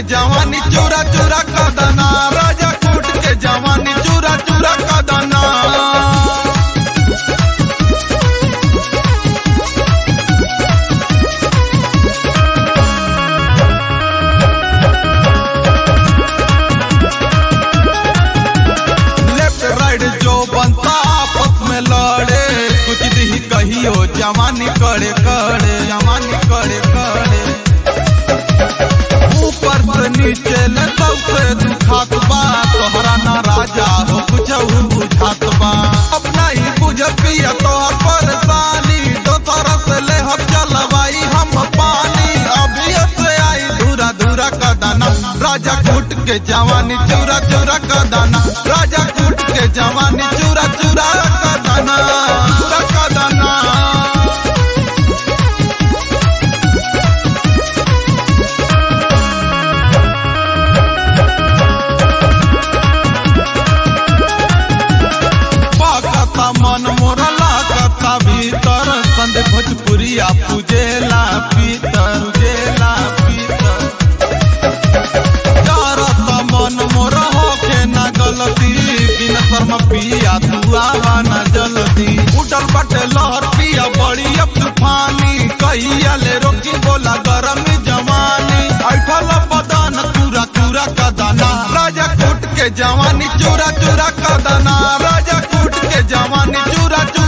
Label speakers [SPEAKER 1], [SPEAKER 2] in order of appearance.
[SPEAKER 1] के जवानी चूरा चूरा कदना राजा कूट के जवानी चूरा चूरा कदना लेफ्ट राइट जो बनता आपस में लड़े कुछ दी कहियो जवानी करे करे जवानी करे करे ऊपर से नीचे ले सबसे दुखात बा तोहरा ना राजा हो कुछ बुझात बा अपना ही बुझ पिया तोहर परेशानी दोसर से ले हम चलवाई हम पानी अभी से आई धूरा धूरा का दाना राजा कूट के जवानी चूरा चूरा का दाना राजा कूट के जवानी चूरा चूरा का दाना चूरा का दाना पाकता मन मोरा लागता भीतर संद भोजपुरिया पूजेला पीतर पूजेला पीतर डरता मन मोरा होके ना गलती बिन शर्मा पिया तू आवा ना जल्दी उठल बटे लहर पिया बड़ी अब तूफानी कहिया ले रोकी बोला गरम जवानी ऐठल बदन चूरा चूरा का दाना राजा कूट के जवानी चूरा चूरा का दाना राजा कूट के जवानी चूरा चूरा